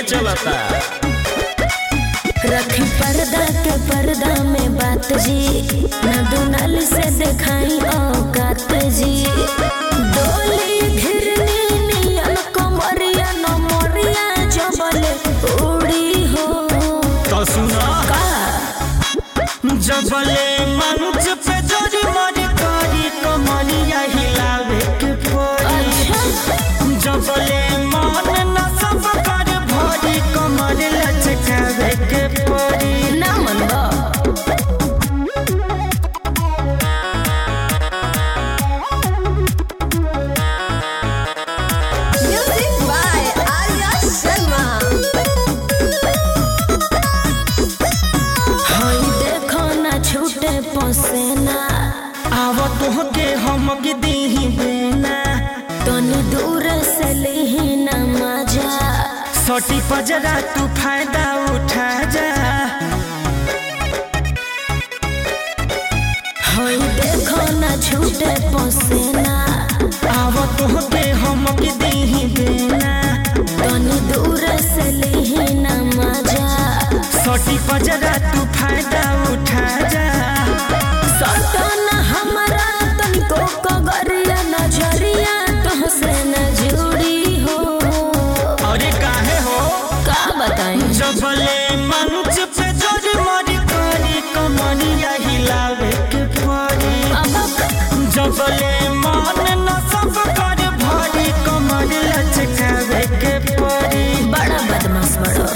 चलता रखी पर्दा के पर्दा में बात जी न दुनल से दिखाई औकात जी डोली घिरनी नियन कमरिया न मोरिया जबल उड़ी हो तो सुना का जबले मंच पे जोरी मरी करी कमरिया हिलावे के पड़ी अच्छा जबले मन न सब कर भरी कमर लचकावे के पड़ी ना मनबा Music by Arya Sharma. हई देखो ना छूटे पसेना आव तोहके हम दीही बेना तनी दूर से लिही ना मजा सटी पजरा तू फायदा उठा जा हई देखो ना छूटे पसेना आव तोहके हम दीही बेना तनी दूर से लिही ना मजा सटी पजरा तू फायदा उठा जा सटन हमरा तनिको कगरिया नजरिया तुहसे न जुड़ी हो अरे काहे हो का बताई जबले मंच पे जोरी मरी करी कमरिया हिलावे के पड़ी अब जबले मन न सब कर भरी कमर लचकावे के पड़ी बड़ा बदमाश बड़ो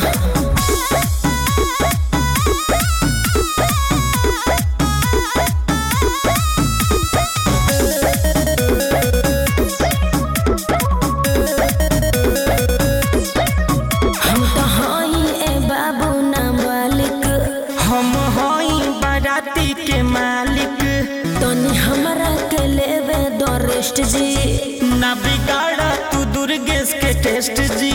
हम तो हई ए बाबू नाबालिग हम हई बाराती के मालिक तनी हमरा के लेवे दो रेस्ट जी ना बिगाड़ा तू दुर्गेश के टेस्ट जी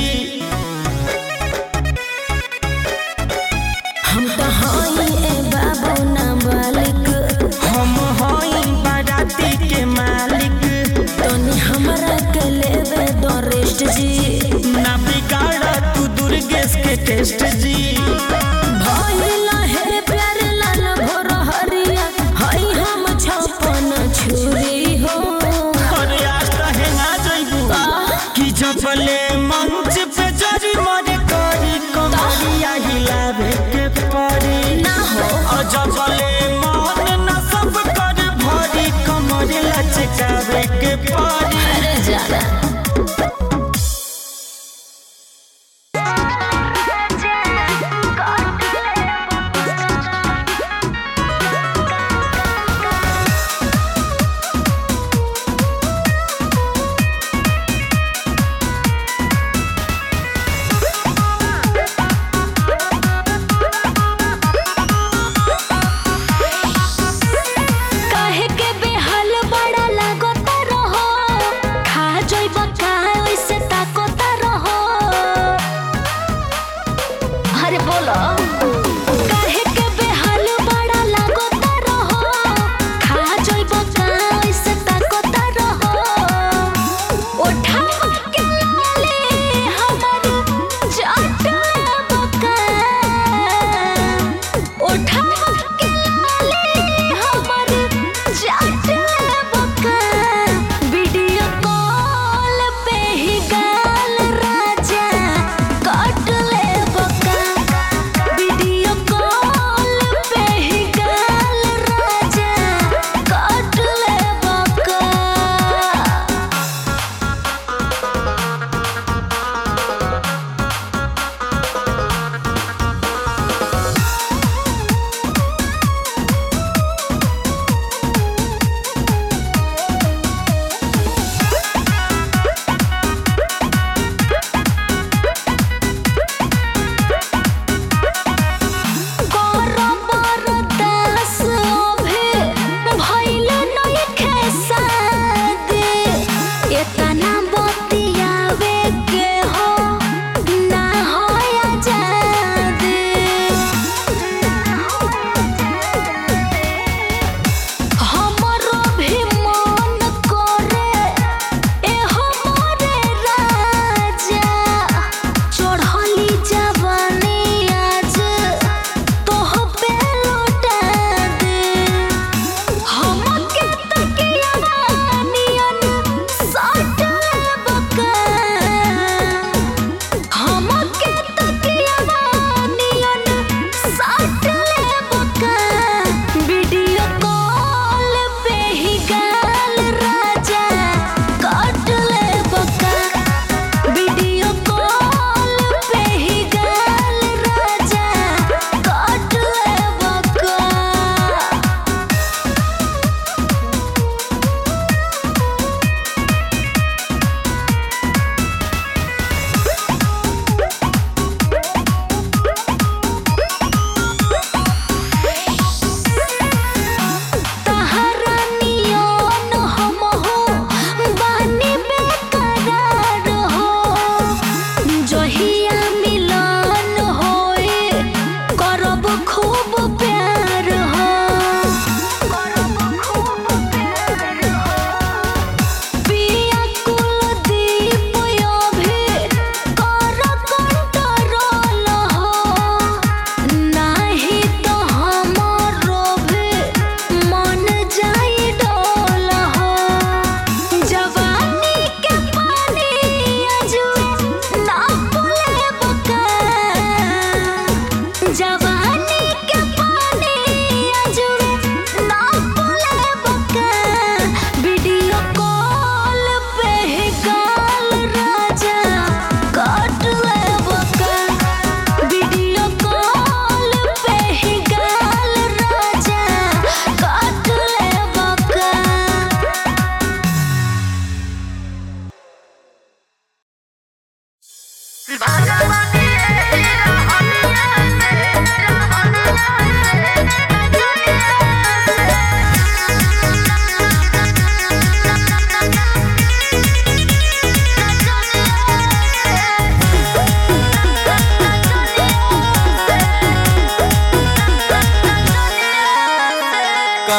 हम तो हई ए बाबू नाबालिग हम हई बाराती के मालिक तनी हमरा के लेवे दो रेस्ट जी ना बिगाड़ा तू दुर्गेश के टेस्ट जी भइला हे प्यार लाल भोर हरिया हई हम छपन छुरी हो अरे आज तो हेंगा जइबू कि जबले मंच पे जरी मरी करी कमरिया हिलावे के पड़ी ना हो और जबले मन न सब कर भरी कमर लचकावे के पड़ी अरे जाना काहे के बेहाल बड़ा लागता रहो खा जइब का ओइसे ताकता रहो अरे बोलो काहे के बेहाल बड़ा लागता रहो खा जइब का ओइसे ताकता रहो उठा के ले हमर जाटा बका उठा के ले हमर जाटा बका वीडियो कॉल पे ही गाल राजा काट ले बका वीडियो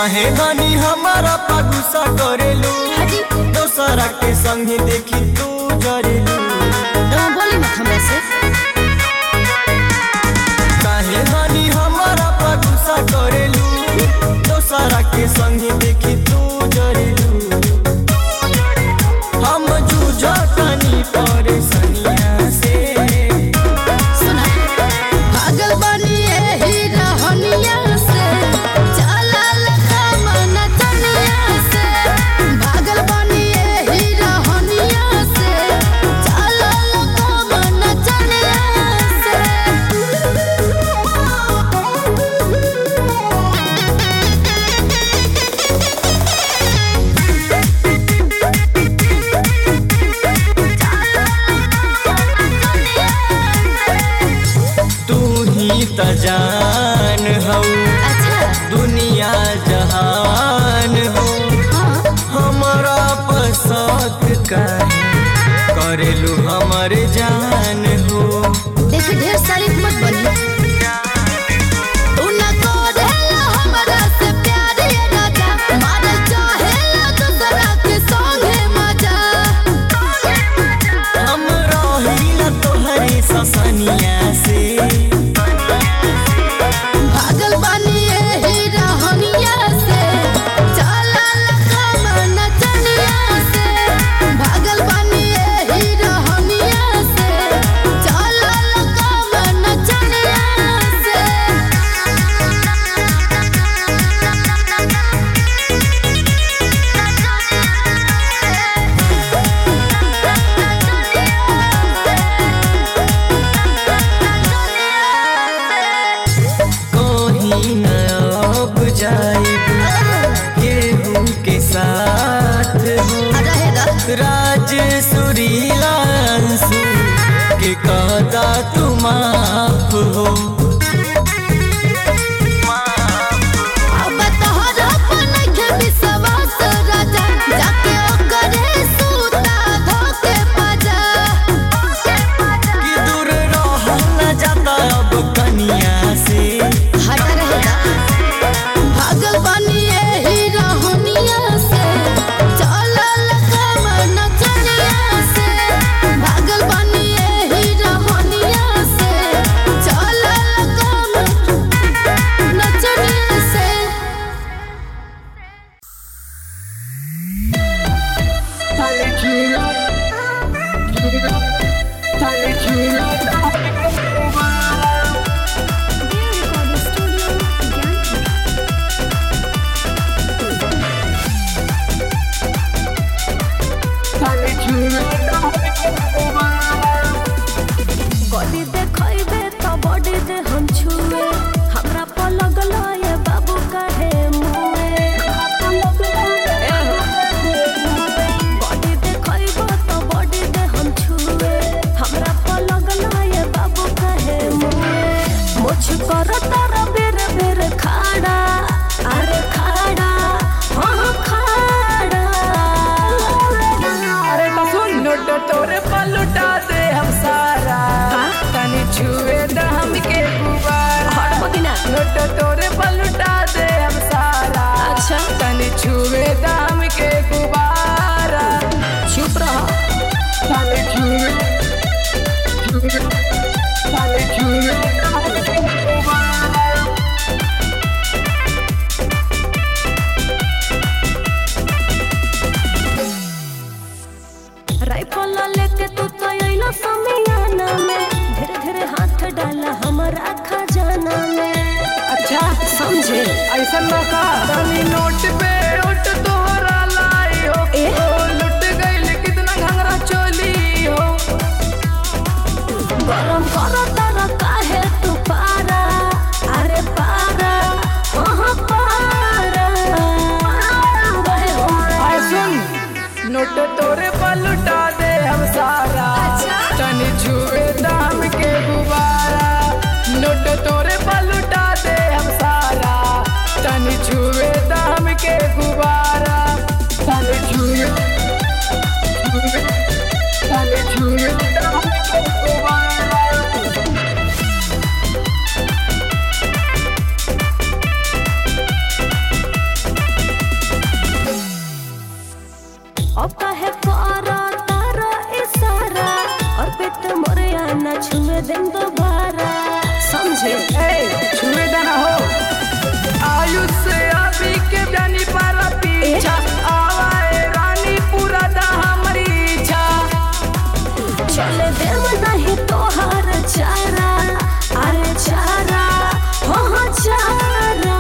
काहे धनी हमारा पा गुस्सा करेलू हाजी दोसरा के संगे देखी तू जरेलू तुम बोली मत हमरा से काहे धनी हमारा पा गुस्सा करेलू दोसरा के संगे देखी तू जरेलू हम जूझतनी परेशानिया से सुना भागल बनी एही रहनिया से चलल मन तनिया से भागल बनी एही रहनिया से चलल मन तनिया तू ही त जान हो अच्छा दुनिया जहान हो हाँ हमारा पसंद काहे करेलू हमर जान हो देख ढेर सारी मत बनी तू न करेला हमरा से प्यार ये राजा मार चाहेला दूसरा के संगे मजा हम रहिला तोहरे ससनिया से भागल बनी एही रहनिया से चलल मन चनिया से भागल बनी एही रहनिया से चलल मन चनिया से कहीं न अब जाइब केहू के साथ हो रहेगा राज सुरीलांसु के कहता तू माफ हो अब तोहरा पर नइखे विश्वास राजा जाके ओकरे सूता धोके पाजा कि दूर रहल न जाता अब कनिया से हट रहेगा भागल बनी एही रहनिया से चलल कमन चनिया से भागल बनी एही रहनिया से चलल कमन नचनिया से बॉडी देखैबे त बॉडी दे हम छुए हमरा पर लगल ये बाबू काहे मुए बॉडी देखैबे त बॉडी दे हम छुए हमरा पर लगल ये बाबू काहे मुए मुछ कर तर बेर बेर खाड़ा अरे खाड़ा हाँ खाड़ा अरे तो सुन नोट तोरे पर लुटा दे हम सारा तनी छुए द हमके गुबारा हट बगिना नोट तोरे पर लुटा दे हम सारा अच्छा। तनी छुए द हमके गुबारा चुप रह तनी छुए छुए तनी छुए द हमके गुबारा राइफल लेके तू तो अइलो समियाना में धीरे धीरे हाथ डाला हमारा खजाना में अच्छा समझे ऐसा ना का तनी नोट पे नोट तोहरा लाई हो ए? ओ लुट गइल कितना घंगरा चोली हो गरम करो तारा काहे तू पारा अरे पारा वहाँ पारा रहे हो। आय सुन नोट तोरे पर लुटा दे हम सारा तनी छुए दाम के गुबारा नोट तोरे पर लुटा दे हम सारा तनी छुए दाम के गुबारा तनी छुए छुए तनी छुए दाम के गुबारा मुझे ए छुए दाना हो आयुष से अभी के जानी पर पीछा आवाए रानी पूरा दा हमारी इच्छा चले देव नहीं तोहार चारा अरे चारा हो हो चारा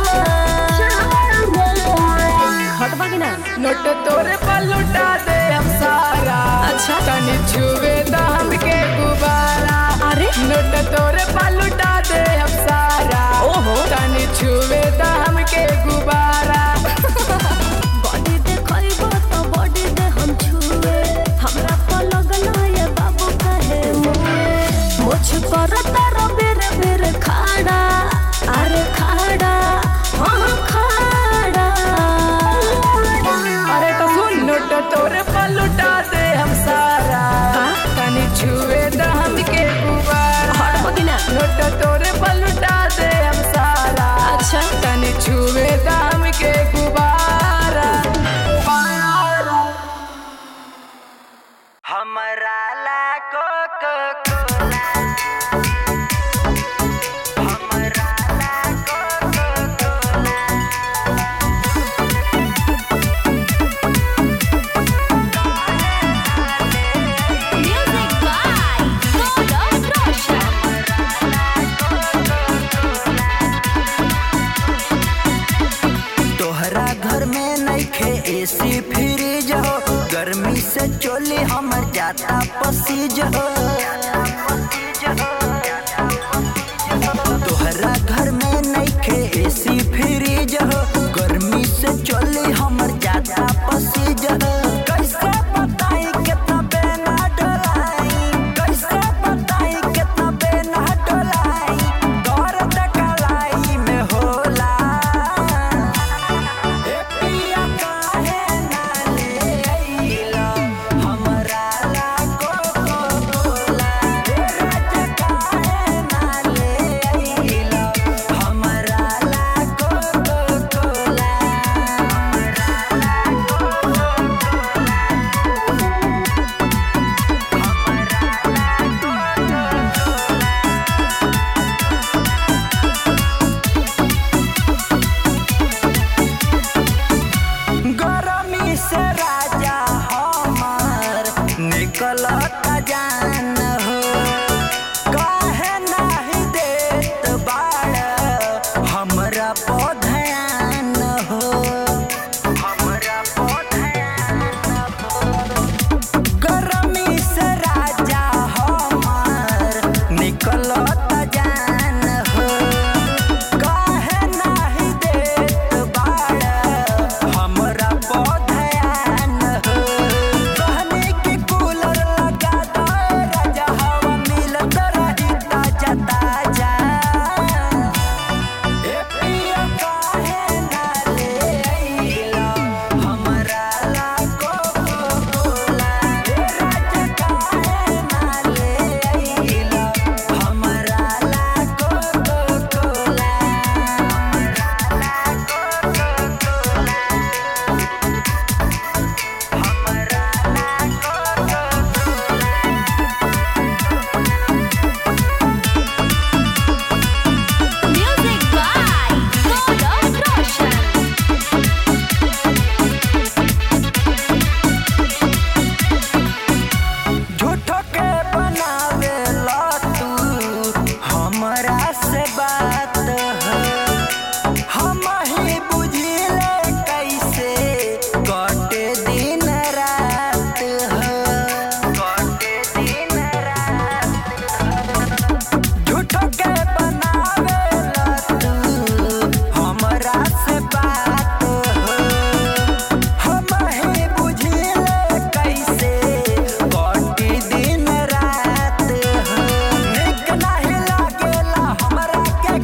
हटबा कि ना नोट तोरे पर लुटा दे हम सारा अच्छा। तनी छुए दाम के गुब्बारा अरे नोट तोरे पर लुटा दे हम सारा ओहो। तनी छुए दाम के गुब्बारा बॉडी देखइबो तो बॉडी दे हम छुए हमरा पर लगला ये बाबू कहे मुए मुझ पर तारा बेर बेर खाड़ा अरे खाड़ा हाँ खाड़ा अरे तो सुन नोट तोरे पर लुटा दे हम सारा तनी छुए दाम के गुब्बारा हटबा कि ना नोट तोरे पर लुटा दे हम सारा अच्छा। तनी छुए दाम के गुब्बारा हमरा ला कोको कोला हमरा ला Coco Cola music by Gaurav Roshan तोहरा घर में नइखे एसी फ्रिज हो गर्मी से चोली हमर जाता पसीज हो तोहरा घर में नइखे एसी फ्रिज हो गर्मी से चोली हमर जाता पसीज हो कैसे बताई कितना बेना डोलाई कैसे बताई कितना बेना डोलाई दर्द कलाई में होला ए पिया काहे ना ले अइला हमरा ला कोको कोला ए राजा काहे ना ले अइला हमरा ला कोको कोला गरमी से राजा हमार निकलत जान हो काहे नाही देत बाड़ हमरा पौधयान हो हमरा पौधयान हो गरमी से राजा हमार निकलत जान हो काहे नाही देत बाड़ हमरा पौधयान हो कहनी कि कूलर लगा दो राजा हवा मिलत रही ताजा ताजा ए पिया काहे ना ले अइला हमरा ला कोको कोला ए राजा काहे ना ले अइला हमरा ला कोको कोला हमरा ला कोको कोला हमरा ला Coco Cola music by Gaurav Roshan झूठो के बनावे ला तू हमरा से बात हो हम ही बुझिले कैसे कटे दिन रात हो कटे दिन रात झूठो के बनावे ला तू हमरा से बात हो हम ही बुझिले कैसे कटी दिन रात हो निक नाही लागेला हमरा के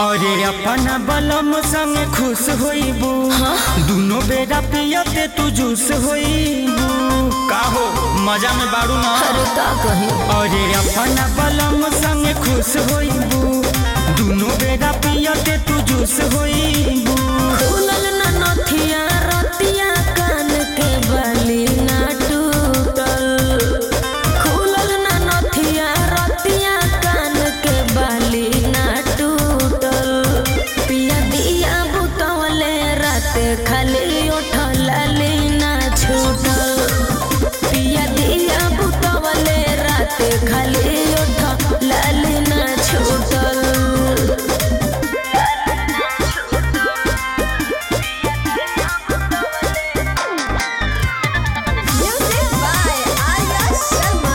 अरे अपना बलम संग खुश होइबू दुनो बेरा पियते तू जूस होइबू का हो मजा में बाड़ू ना अरे का कही अरे अपना बलम संग खुश होइबू दुनो बेरा पियते तू जूस होइबू खुलल ना नथिया रतिया कान के बाली ना टूटल खुलल ना नथिया रतिया कान के बाली ना टूटल पिया दिया बुतवले रात खाली उठल ना छूटल पिया दिया बुतवले रात खाली उठल ना छूटल Music by Arya Sharma.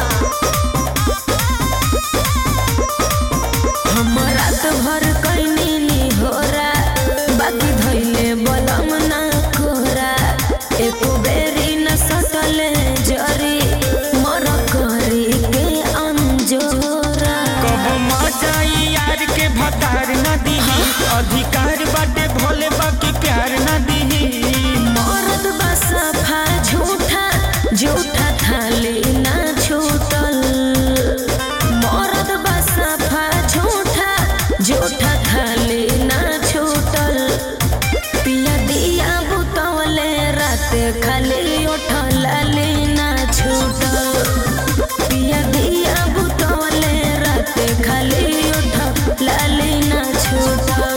हम रात भर कैनी निहोरा बाकी धैले बलम ना कोरा एको बेरी न सटले जरी मर करी के अंजोरा कब मजा यार के भतार न दीही अधिकार बाटे भोले बाकी प्यार न दीही मरद बसफा झूठा झूठा थाली ना छूटल मरद बसफा झूठा झूठा थाली ना छूटल पिया दिया बुतवले रात खाली उठल ना छूटल पिया दिया बुतवले रात खाली उठल ना छूटल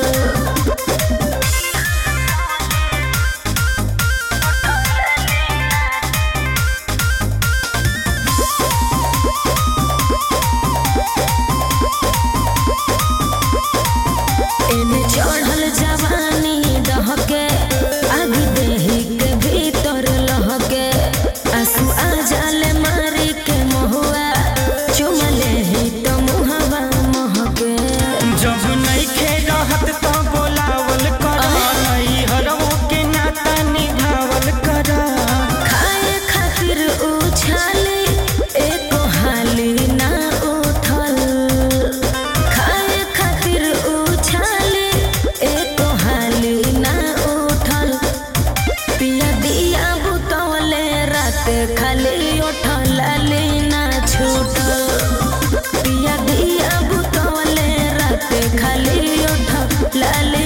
एने चढ़ल जवानी दहके आगे देही के भीतर लहके आंसू आ जाले मारी के महुआ चुमले ही तो मुहवा महके जब नइखे रहत त बोलावल कर नई हरवो के नाता निभावल कर खाए खातिर उछाली एको हाली ना उठल खाए खातिर उछाली एको हाली ना उठल पिया दिया बुतवले रात खाली उठल ना छूटल पिया दिया बुतवले रात खाली उठल